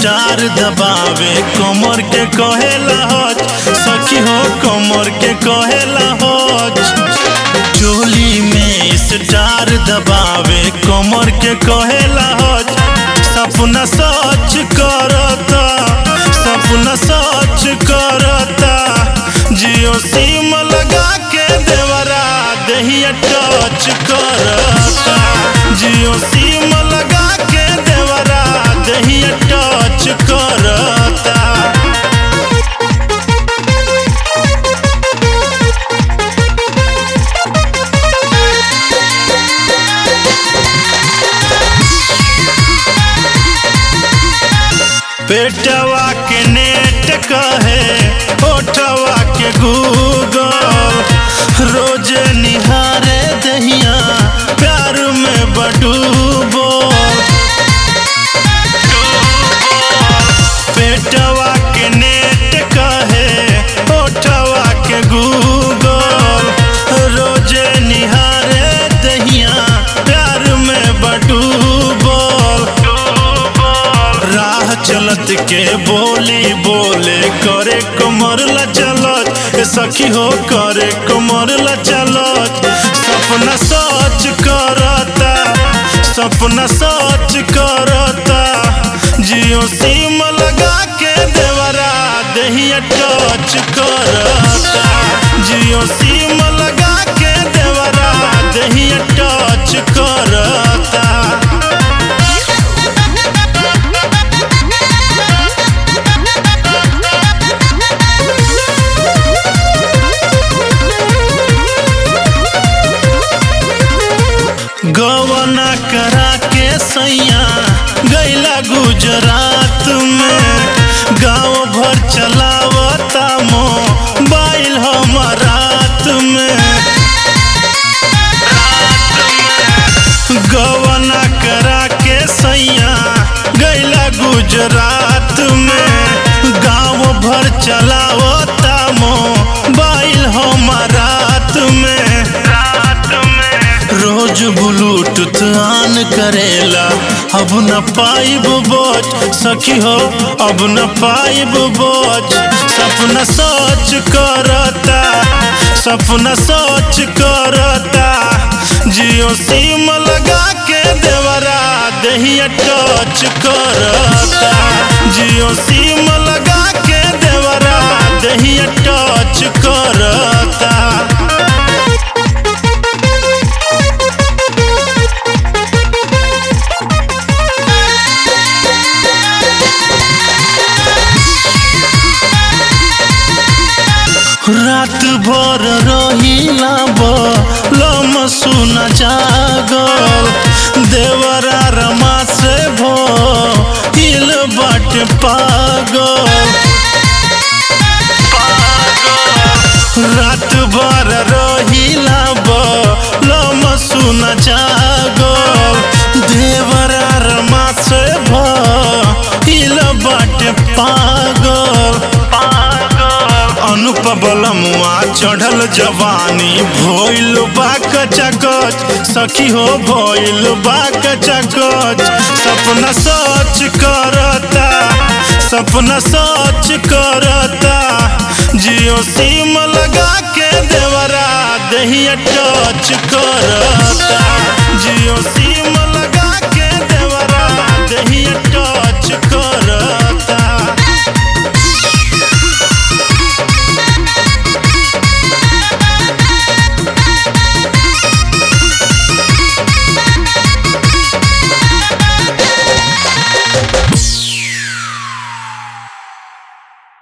star दबावे कमर के कहेला हच सखी हो कमर के कहेला हच चोली में स्टार दबावे कमर के कहेला हच सपना सच करता सपना सच करता जियो सिम लगा के देवरा दहिया टच करता जियो सिम लगा के देवरा दहिया टच करता पेटवा के नेट कहे ओठवा के गूगल रोज निहारे दहिया प्यार में बडूबो पेटवा के नेट कहे ओठवा के गूगल रोज निहारे दहिया प्यार में बडूबो राह चलत के बोली बोले करे कमर ला चलत ए सखी हो करे कमर ला चलत सपना सच करता सपना सच करता जियो सिम लगा के देवरा दहिया टच करता जियो सिम लगा के देवरा दहिया टच करता गवना करा के सैया गैला गुजरात में गांव भर चलावता मोबाइल हमारात में गवना करा के सैया गैला गुजरात में गांव भर चलावता मोबाइल हमारात में रात में रोज ब्लूटूथ ऑन करेला अब न पाइब बोझ सखी हो अब न पाइब बोझ सपना सोच करता सपना सोच करता जियो सिम लगा के देवरा दहिया टच करता जियो सिम लगा के देवरा दहिया टच करता रात भर रहिला बलम सुन जागल देवरा रमा से भो हिल बट पागल रात भर रहिला बलम सुन जागल देवरा रमा से भो हिल बट पागल अनुपबलमुआ चढ़ल जवानी भोइल बा कचकच सखी हो भोइल बा कचकच सपना सच करता सपना सच करता जियो सिम लगा के देवरा दहिया टच करता जियो सिम लगा